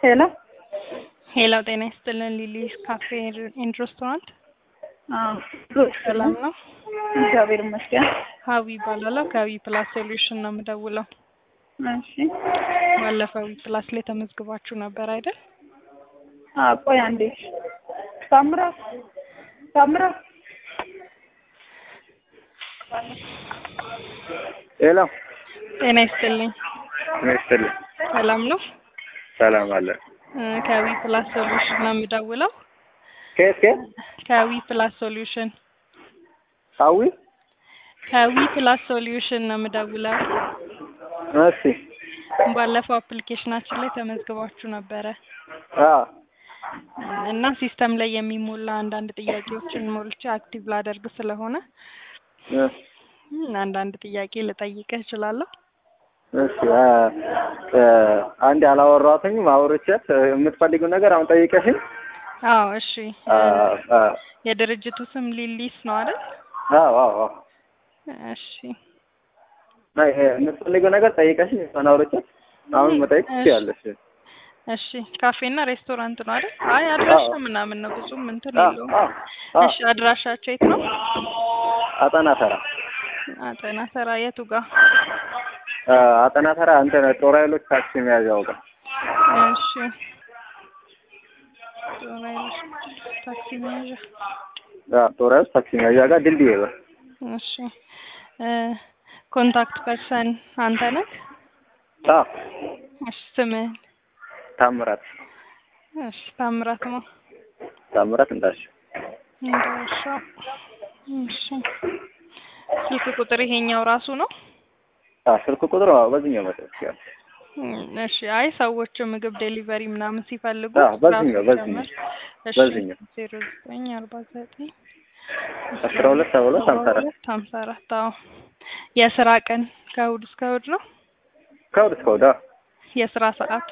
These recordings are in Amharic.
ሄሎ ሄሎ ጤና ይስጥልን ሊሊ ካፌ ኤንድ ሬስቶራንት አዎ ሰላም ነው? እግዚአብሔር ይመስገን። ሀዊ ይባላለሁ ከዊ ፕላስ ሶሉሽን ነው የምደውለው። እሺ ባለፈው ዊ ፕላስ ላይ ተመዝግባችሁ ነበር አይደል? አ ቆይ አንዴ ታምራት ታምራት ሄሎ ጤና ይስጥልኝ ይስጥልኝ። ሰላም ነው? ሰላም አለ። እ ከዊ ፕላስ ሶሉሽን ነው የምደውለው። ከየት ከየት? ከዊ ፕላስ ሶሉሽን ሀዊ ከዊ ፕላስ ሶሉሽን ነው የምደውለው። እሺ ባለፈው አፕሊኬሽናችን ላይ ተመዝግባችሁ ነበረ አ እና ሲስተም ላይ የሚሞላ አንዳንድ ጥያቄዎችን ሞልቼ አክቲቭ ላደርግ ስለሆነ እ እ አንዳንድ ጥያቄ ልጠይቅህ እችላለሁ? እሺ አ እ አንድ አላወራኋትኝም አውርቻት የምትፈልጊው ነገር አሁን ጠይቀሽኝ አዎ እሺ አ አ የድርጅቱ ስም ሊሊስ ነው አይደል? አዎ አዎ አዎ እሺ አይ የምትፈልጊው ነገር ጠይቀሽኝ እሷን አውርቻት አሁን መጠየቅ ትችያለሽ። እሺ ካፌና ሬስቶራንት ነው አይደል? አይ አድራሻ አዎ። ምናምን ነው ብዙም እንትን አ የለውም። አ አ እሺ አድራሻቸው የት ነው? አጠና ተራ አጠና ተራ የቱ ጋር? አ አጠና ተራ እንትን ጦር ኃይሎች ታክሲ መያዣው ጋር እሺ ጦር ኃይሎች ታክሲ መያዣ አ ጦር ኃይሎች ታክሲ መያዣ ጋር ድልድይ ጋር እሺ እ ኮንታክት ፐርሰን አንተ ነህ? አ እሺ ስምህን? ታምራት እሺ ታምራት ነው። ታምራት እንዳልሽው እንዳሻው እሺ ስልክ ቁጥር ይሄኛው ራሱ ነው? አ ስልክ ቁጥር አዎ በዚህኛው መጠየቅ ትችያለሽ። እም፣ እሺ አይ ሰዎች ምግብ ዴሊቨሪ ምናምን ሲፈልጉ አዎ፣ በዚህኛው ራሱ በዚህኛው ጨምር። እሺ በዚህኛው ዜሮ ዘጠኝ አርባ ዘጠኝ አስራ ሁለት ሰባ ሁለት ሀምሳ አራት ሁለት ሀምሳ አራት አዎ የስራ ቀን ከእሑድ እስከ እሑድ ነው? ከእሑድ እስከ እሑድ አዎ። የስራ ሰዓት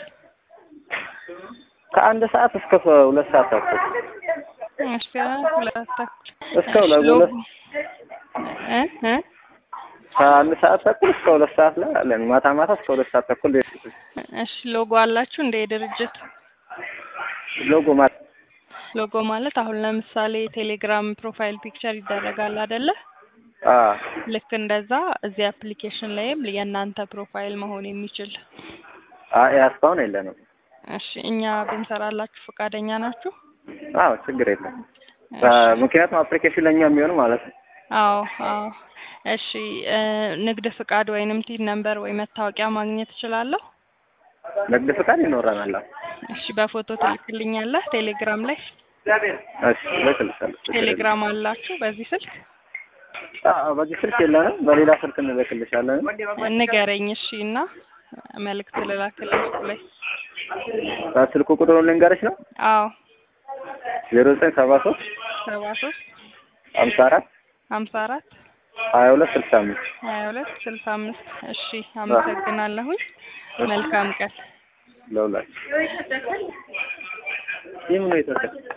ከአንድ ሰዓት እስከ ሁለት ሰዓት ተኩል እስከ ሁለት ተኩል እስከ ሁለት እሺ፣ ሎጎ ሁለት እ እ ከአንድ ሰዓት ተኩል እስከ ሁለት ሰዓት ላይ አለን። ማታ ማታ እስከ ሁለት ሰዓት ተኩል እሺ ሎጎ አላችሁ እንደ የድርጅት ሎጎ ማለት ሎጎ ማለት አሁን ለምሳሌ ቴሌግራም ፕሮፋይል ፒክቸር ይደረጋል አይደለ? አ ልክ እንደዛ እዚህ አፕሊኬሽን ላይም የእናንተ ፕሮፋይል መሆን የሚችል አ እስካሁን የለንም። እሺ እኛ ብንሰራላችሁ ፈቃደኛ ናችሁ? አዎ ችግር የለም። አ ምክንያቱም አፕሊኬሽን ለኛ የሚሆን ማለት ነው። አዎ አዎ እሺ እ ንግድ ፍቃድ ወይንም ቲን ነምበር ወይ መታወቂያ ማግኘት እችላለሁ? ንግድ ፍቃድ ይኖረናል። አዎ። እሺ በፎቶ ትልክልኛለህ ቴሌግራም ላይ? እሺ እልክልሻለሁ። ችግር የለም። ቴሌግራም አላችሁ በዚህ ስልክ? አዎ በዚህ ስልክ የለንም፣ በሌላ ስልክ እንልክልሻለን። ንገረኝ እሺ እና መልእክት ልላክልህ እሱ ላይ ስልኩ ቁጥሩን ልንገርሽ ነው አዎ ዜሮ ዘጠኝ ሰባ ሶስት ሰባ ሶስት ሀምሳ አራት ሀምሳ አራት ሀያ ሁለት ስልሳ አምስት ሀያ ሁለት ስልሳ አምስት እሺ አመሰግናለሁኝ መልካም ቀን ለሁላችሁ ይህ ምን ነው የተሰጠ